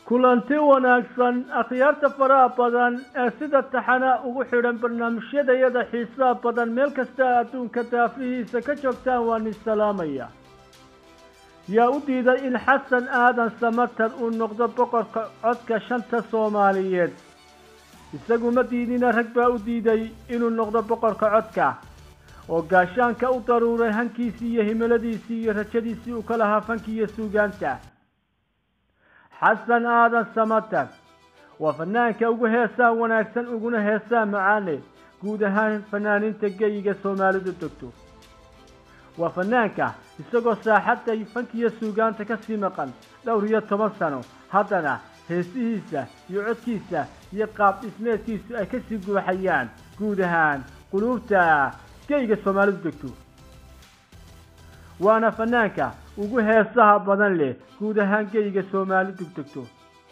kulanti wanaagsan akhyaarta faraha badan ee sida taxana ugu xidhan barnaamijyadayada xiisaha badan meel kasta adduunka daafihiisa ka joogtaan waan isalaamaya yaa u diiday in xasan aadan samatar uu noqdo boqorka codka shanta soomaaliyeed isagu ma diidina rag baa u diiday inuu noqdo boqorka codka oo gaashaanka u daruuray hankiisii iyo himiladiisii iyo rajadiisii uu ka lahaa fanki iyo suugaanta xasan aadan samatar waa fanaanka ugu heesaa wanaagsan uguna heesaa macaane guud ahaan fanaaniinta geyiga soomaalidu degto waa fanaanka isagoo saaxadda fankiyo suugaanta ka sii maqan dhowr iyo toban sano haddana heesihiisa iyo codkiisa iyo qaab dhismeedkiisu ay kasii guuxayaan guud ahaan quluubta geyga soomaalidu degto waana fanaanka ugu heesaha badan leh guud ahaan geyga soomaalidu degto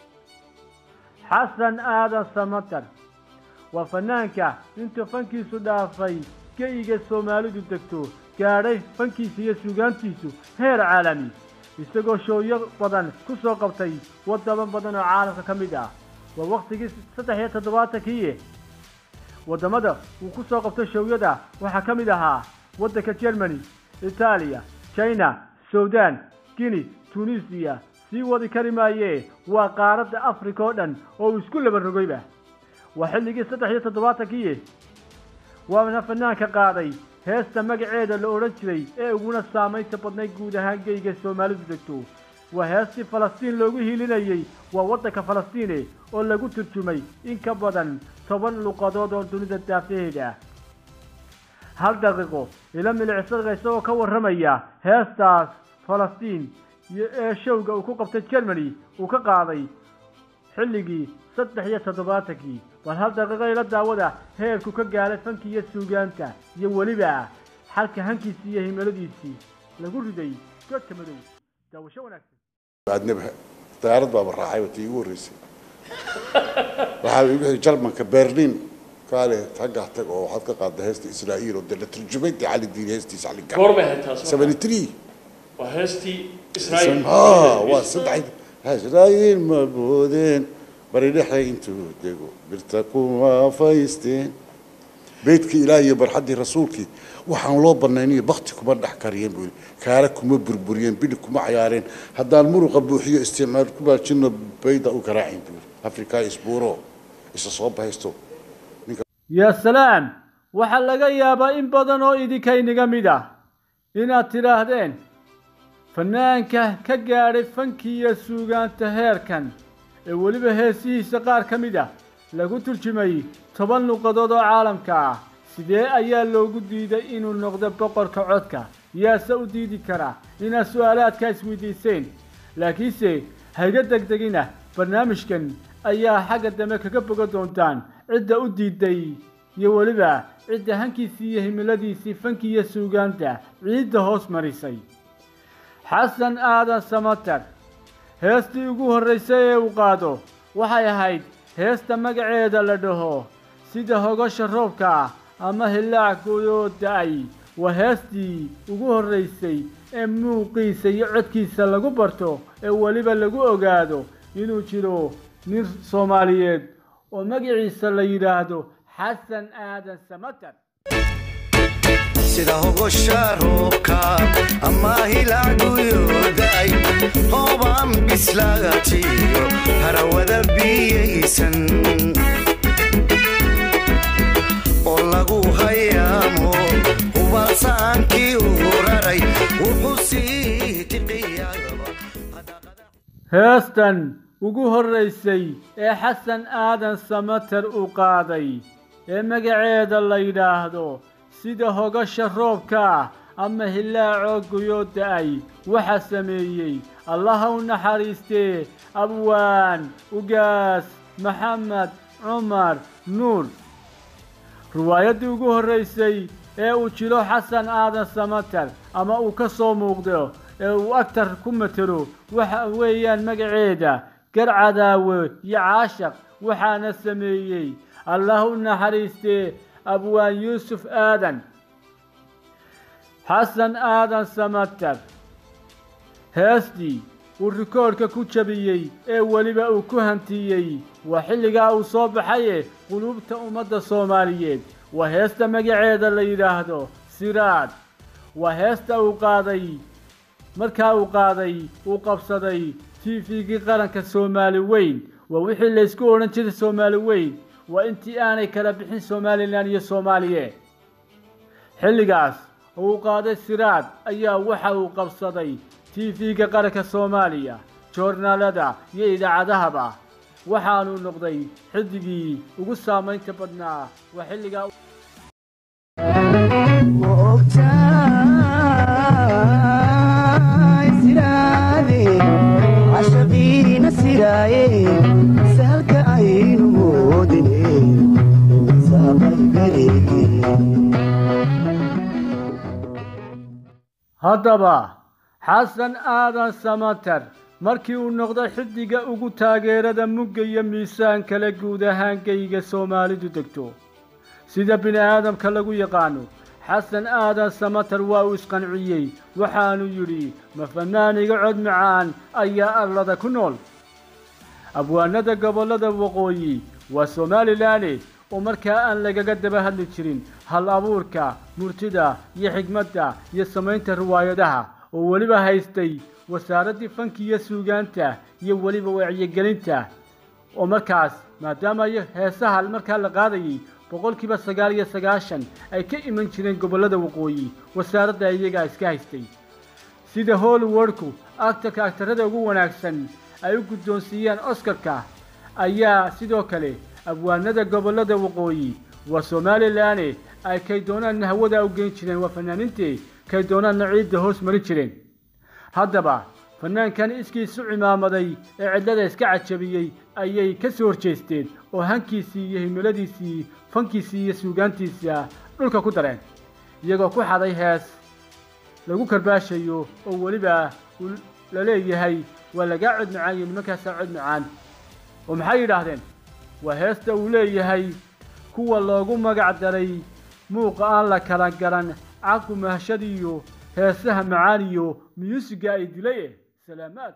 xasan aadan samatar waa fanaanka intuu fankiisu dhaafay geyiga soomaalidu degto gaadhay fankiisa iyo suugaantiisu heer caalami isagoo showyo badan ku soo qabtay wadamo badan oo caalamka ka mid ah waa waktigii saddex iyo toddobaatankii waddamada uu ku soo qabtay showyada waxaa ka mid ahaa waddanka germany itaaliya china sudan guinea tunisiya sii wadi kari maayee waa qaaradda africa oo dhan oo uu isku laba rogayba waa xilligii saddex iyo toddobaatankii waana fanaanka qaaday heesta magaceeda la odhan jiray ee uguna saamaynta badnayd guud ahaan geyga soomaalidu degto waa heestii falastiin loogu hiilinayey waa waddanka falastiine oo lagu turjumay in ka badan toban luqadood oo dunida daafaheeda hal daqiiqo ila milicsada isagoo ka warramaya heestaas falastiin iyo ee showga uu ku qabtay germany uu ka qaaday xilligii saddex iyo toddobaatankii bal hal daqiiqo ila daawada heerku ka gaalay fanki iyo suugaanta iyo weliba xalka hankiisii iyo himiladiisii lagu riday godka madow daawasho wanaagsan aadnaba diyaarad baaba raacay watii igu horreysay waxaa igu xigay jarmanka berlin kaale tagga tag oo waxaad ka qaadda heesta israa'iil oo dee la turjumay dee cali diini heestiisa cali gaar goormay ahayd taas seventy three waa heestii israa'iil ah waa saddex israa'iil ma boodeen bari dhexe intuu dego birta kuma faysteen beydkii ilaah iyo barxaddii rasuulkii waxaan loo banayniyo bakti kuma dhex kariyeen buu kaara kuma burburiyeen bidhi kuma cayaareen haddaan muruqa buuxiyo isticmaal ku baajino bayda u garaacin buu afrika isbuuro isa soo bahaysto yaa salaam waxaa laga yaabaa in badan oo idinkaynaga mid ah inaad tidhaahdeen fanaanka ka gaadhay fankii iyo suugaanta heerkan ee weliba heesihiisa qaar ka mid ah lagu turjumay toban luqadood oo caalamka ah sidee ayaa loogu diiday inuu noqdo boqorka codka yaase u diidi kara inaad su-aalaadka isweydiiseen laakiinse hayga degdegina barnaamijkan ayaa xagga dambe kaga boga doontaan cidda u diiday iyo weliba cidda hankiisii iyo himiladiisii fanki iyo suugaanta ciidda hoos marisay xasan aadan samatar heestii ugu horraysay ee uu qaado waxay ahayd heesta magaceeda la dhaho sida hogasha roobka ah ama hillaac guyoo da-ay waa heestii ugu horraysay ee muuqiisa iyo codkiisa lagu barto ee weliba lagu ogaado inuu jiro nin soomaaliyeed oo magaciisa la yidhaahdo xasan aadan samatar sida hogosha roobka ama hilacguyooday hoobaan bislaagatiyo harawada biyaysan oo lagu hayaamo hubaalsaankii u raray wuxuu sii tiqiyaba heestan ugu horraysay ee xasan aadan samatar uu qaaday ee magaceeda la yidhaahdo sida hogasha roobka ah ama hillaacoo guyoo da-ay waxaa sameeyey allaha u naxariistee abwaan ugaas maxamed cumar nuur riwaayaddii ugu horraysay ee uu jiro xasan aadan samatar ama uu ka soo muuqdo ee uu agtar ku matelo waxa weeyaan magaceeda garcadaawe iyo caashaq waxaana sameeyey allah u naxariistee abwaan yuusuf aadan xasan aadan samatar heestii uu rikoodhka ku jabiyey ee weliba uu ku hantiyey waa xilligaa uu soo baxaye quluubta ummadda soomaaliyeed waa heesta magaceeda la yidhaahdo siraad waa heesta uu qaaday markaa uu qaaday uu qabsaday tifigii qaranka soomaali weyn waa wixii laysku odhan jiray soomaali weyn waa intii aanay kala bixin somalilan iyo soomaaliye xilligaas oo uu qaaday siraad ayaa waxa uu qabsaday tv-ga qaranka soomaaliya joornaalada iyo idaacadahaba waxaanuu noqday xiddigii ugu saamaynta badnaa waa xilligaa cashaqiina siraaye saalka aynu moodine saaqaygadeege haddaba xasan aadan samater markii uu noqday xiddiga ugu taageerada mugga iyo miisaan kale guud ahaan geyga soomaalidu degto sida bini aadamka lagu yaqaano xasan aadan samater waa uu isqanciyey waxaanu yidhi ma fanaaniga cod macaan ayaa arlada ku nool abwaanada gobollada waqooyi waa somalilanne oo markaa aan lagaga daba hadli jirin hal abuurka murtida iyo xigmadda iyo samaynta riwaayadaha oo weliba haystay wasaaraddii fanki iyo suugaanta iyo weliba wacyigelinta oo markaas maadaama iyo heesaha markaa la qaadayay boqolkiiba sagaal iyo sagaashan ay ka iman jireen gobollada waqooyi wasaaradda iyagaa iska haystay sida hollywoodku actarka agtarada ugu wanaagsan ay u guddoonsiiyeen oscarka ayaa sidoo kale abwaanada gobollada waqooyi waa somalilanne ay kay doonaanna hawada u geyn jireen waa fanaaniintii kay doonaanna ciidda hoos marin jireen haddaba fanaankan iskiisu cimaamaday ee cidlada iska cajabiyey ayay ka soo horjeesteen oo hankiisii iyo himiladiisii fankiisii iyo suugaantiisa dhulka ku dareen iyagoo ku xaday hees lagu karbaashayo oo weliba la leeyahay waa lagaa cod macaan iyo nimankaasaa cod macaan oo maxay yidhaahdeen waa heesta uu leeyahay kuwa loogu magac daray muuqa aan la kala garan caku mahashadiyo heesaha macaan iyo miyuusiga ay dilay salaamaad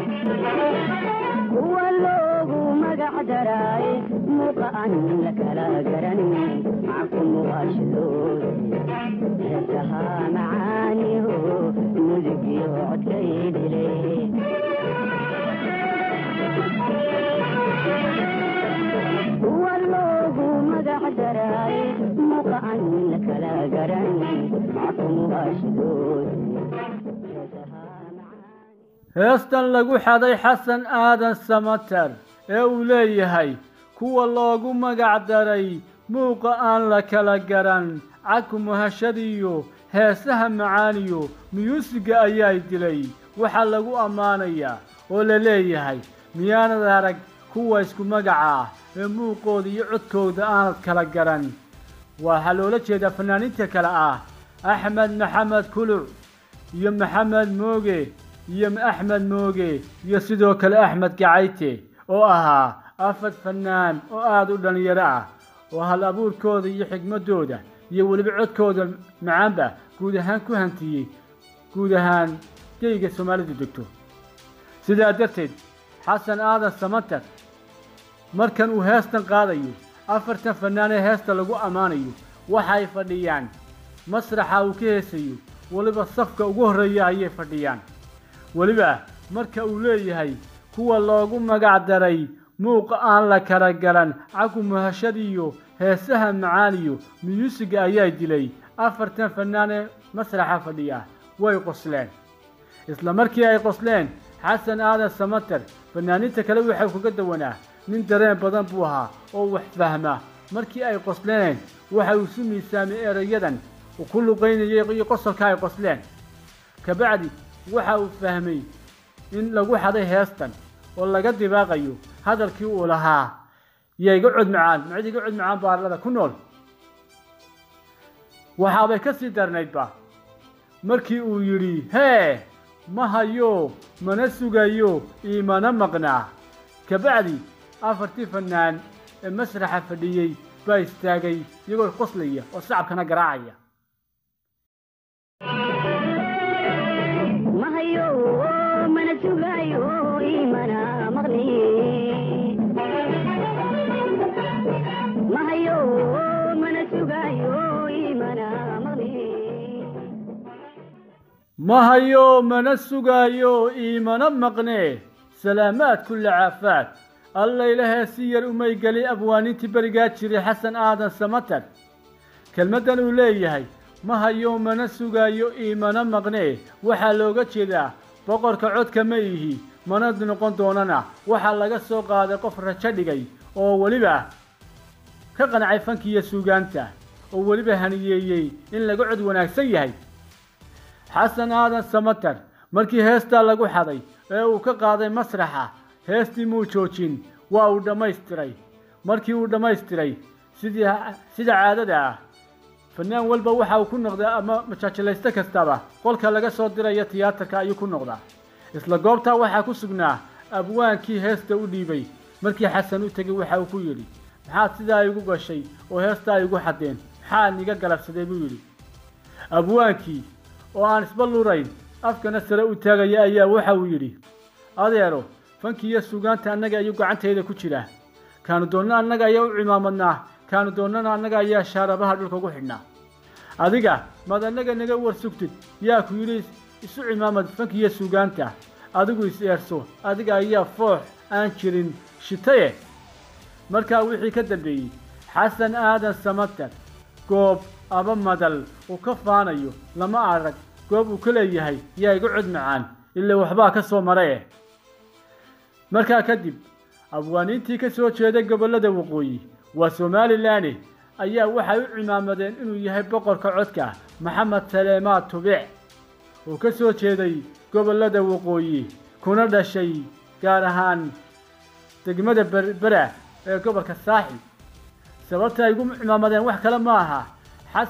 kuwa loogu magac daray muuqa aan la kala garanin mackumuwaashadooda heesaha macaaniho mudigiyo codkay dilay kuwa loogu magac daray muuqa aan la kala garanin mackumuwaashadooda heestan lagu xaday xasan aadan samater ee uu leeyahay kuwa loogu magac daray muuqa aan la kala garan caku mahashadiyo heesaha macaaniyo miyuusiga ayaa dilay waxaa lagu ammaanayaa oo la leeyahay miyaanad arag kuwa isku magaca ah ee muuqooda iyo codkooda aanad kala garan waxaa loola jeedaa fanaaniinta kale ah axmed maxamed kuluc iyo maxamed mooge iyo axmed mooge iyo sidoo kale axmed gacayte oo ahaa afar fanaan oo aada u dhallinyaro ah oo hal abuurkooda iyo xigmadooda iyo weliba codkooda macaanba guud ahaan ku hantiyey guud ahaan geyga soomaalidu degto sidaa darteed xasan aadan samater markan uu heestan qaadayo afartan fanaan ee heesta lagu ammaanayo waxay fadhiyaan masraxa uu ka heesayo weliba safka ugu horreeya ayay fadhiyaan weliba marka uu leeyahay kuwa loogu magac daray muuqa aan la kala garan caku muhashadiyo heesaha macaaniyo miyuusiga ayaa dilay afartan fanaan ee masraxa fadhiya way qosleen isla markii ay qosleen xasan aadan samater fanaaniinta kale waxau kaga dawanaa nin dareen badan buu ahaa oo wax fahma markii ay qosleen waxa uu isu miisaamay erayadan uu ku luqaynayay iyo qosolka ay qosleen kabacdi waxa uu fahmay in lagu xaday heestan oo laga dibaaqayo hadalkii uu lahaa iyo iga cod macaan macid iga cod macaan baarlada ku nool waxaabay ka sii darnaydba markii uu yidhi hee ma hayo mana sugayo iimana maqnaa kabacdi afartii fanaan ee masraxa fadhiyey baa istaagay iyagoo qoslaya oo sacabkana garaacaya mahayo mana sugayo ma hayo mana sugaayo iimana maqnee salaamaad kulla caafaad alla ilahee si yar umay geli abwaanintii berigaa jiray xasan aadan samatar kelmaddan uu leeyahay ma hayo mana sugaayo iimana maqnee waxaa looga jeedaa boqorka codka ma ihi mana noqon doonana waxaa laga soo qaaday qof rajo dhigay oo weliba ka qancay fankiiyo suugaanta oo weliba haniyeeyey in laga cod wanaagsan yahay xasan aadan samatar markii heestaa lagu xaday ee uu ka qaaday masraxa heestii muu joojin waa uu dhammaystiray markii uu dhammaystiray sidii sida caadada ah fanaan walba waxa uu ku noqdaa ama majaajilaysto kastaba qolka laga soo dirayo tiyaatarka ayuu ku noqdaa isla goobtaa waxaa ku sugnaa abwaankii heesta u dhiibay markii xasan u tegay waxa uu ku yidhi maxaad sidaa igu gashay oo heestaa igu xadeen maxaad iga galabsaday buu yidhi abwaankii oo aan isba lurayn afkana sare u taagaya ayaa waxa uu yidhi adeero fankii iyo suugaanta annaga ayuu gacantayda ku jira kaanu doonna annaga ayaa u cimaamadnaa kaanu doonnana annaga ayaa shaarabaha dhulka ugu xidhnaa adiga maad annaga naga warsugtid yaa ku yidhi isu cimaamad fankiiyo suugaanta adigu is eerso adiga ayaa foox aan jirin shitaye markaa wixii ka dambeeyey xasan aadan samatar goob aba madal uu ka faanayo lama arag goob uu ka leeyahay yaa iga cod macaan ilaa waxbaa ka soo mara eh markaa kadib abwaaniintii ka soo jeeday gobollada waqooyi waa somalilan ayaa waxay u cimaamadeen inuu yahay boqorka codka maxamed saleemaad tubic oo ka soo jeeday gobollada waqooyi kuna dhashay gaar ahaan degmada berbera ee gobolka saaxib sababta ay ugu cimaamadeen wax kale ma aha xas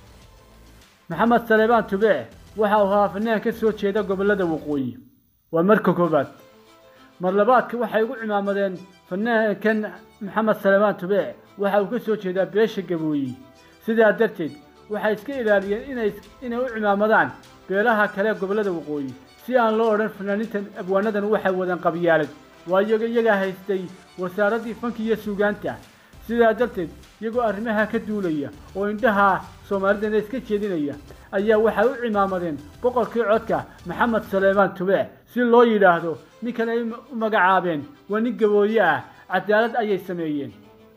maxamed saleebaan tubic waxa uu ahaa fanaan ka soo jeeda gobollada waqooyi waa marka koobaad mar labaadka waxay ugu cimaamadeen fanaankan maxamed saleebaan tubic waxa uu ka soo jeedaa beesha gabooyi sidaa darteed waxay iska ilaaliyeen inay inay u cimaamadaan beelaha kale gobollada waqooyi si aan loo odhan fanaaniintan abwaanadan waxay wadaan qabyaalad waayo iyagaa haystay wasaaraddii fanki iyo suugaanta sidaa darteed iyagoo arrimaha ka duulaya oo indhaha soomaalidana iska jeedinaya ayaa waxay u cimaamadeen boqorkii codka maxamed saleebaan tubic si loo yidhaahdo ninkan ay u magacaabeen waa nin gabooye ah cadaalad ayay sameeyeen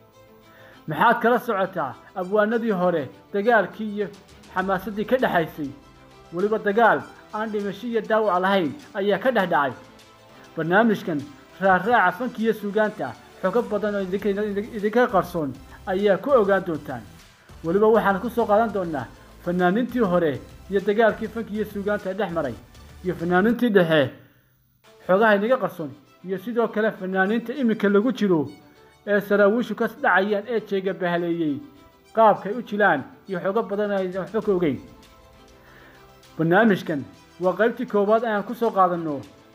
maxaad kala socotaa abwaanadii hore dagaalkii iyo xamaasaddii ka dhexaysay weliba dagaal aan dhimasho iyo daawac lahayn ayaa ka dhex dhacay barnaamijkan raarraaca fanki iyo suugaanta xogo badan oo idinka qarsoon ayaa ku ogaan doontaan weliba waxaan ku soo qaadan doonaa fanaaniintii hore iyo dagaalkii fanki iyo suugaanta dhex maray iyo fanaaniintii dhexe xogaha inaga qarsoon iyo sidoo kale fanaaniinta iminka lagu jiro ee saraawiishu ka dhacayaan ee jeega bahaleeyey qaabkay u jilaan iyo xogo badan aysan waxba ka ogeyn barnaamijkan waa qaybtii koowaad ayaan ku soo qaadanno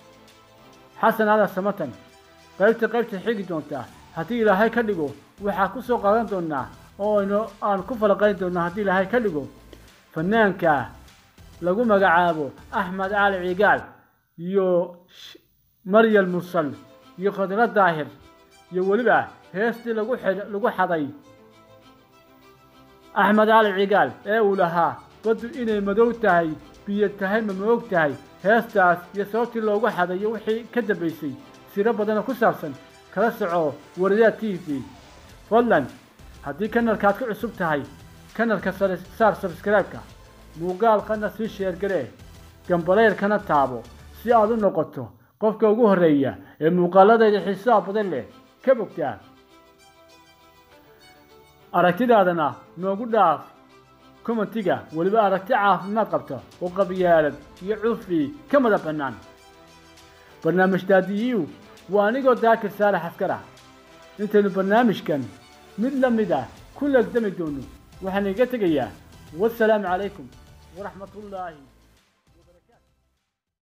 xasan aadan samatan qaybta qaybta xigi doontaa haddii ilaahay ka dhigo waxaa ku soo qaadan doonaa oo aynu aan ku falaqayn doonaa haddii ilaahay ka dhigo fanaanka lagu magacaabo axmed cali cigaal iyo maryal mursal iyo khadra daahir iyo weliba heestii lagu lagu xaday axmed cali cigaal ee uu lahaa baddu inay madow tahay biyo tahay ma ma og tahay heestaas iyo sababtii loogu xadayo wixii ka dambaysay siro badanoo ku saabsan kala soco waradaha t v fadlan haddii kanalkaad ku cusub tahay kanalka saar sabskraibeka muuqaalkana sii sheergaree gambaleyrkana taabo si aad u noqoto qofka ugu horreeya ee muuqaaladayda xiisaha badan leh ka bogtaa aragtidaadana noogu dhaaf commentiga weliba aragti caafimaad qabta oo qabyaalad iyo cufi ka mada bannaan barnaamij daadiyiu waa anigoo daakir saalax askar ah intaynu barnaamijkan mid la mid ah ku legdami doono waxaan iga tegayaa wasalaamu calaykum waraxmat ullaahi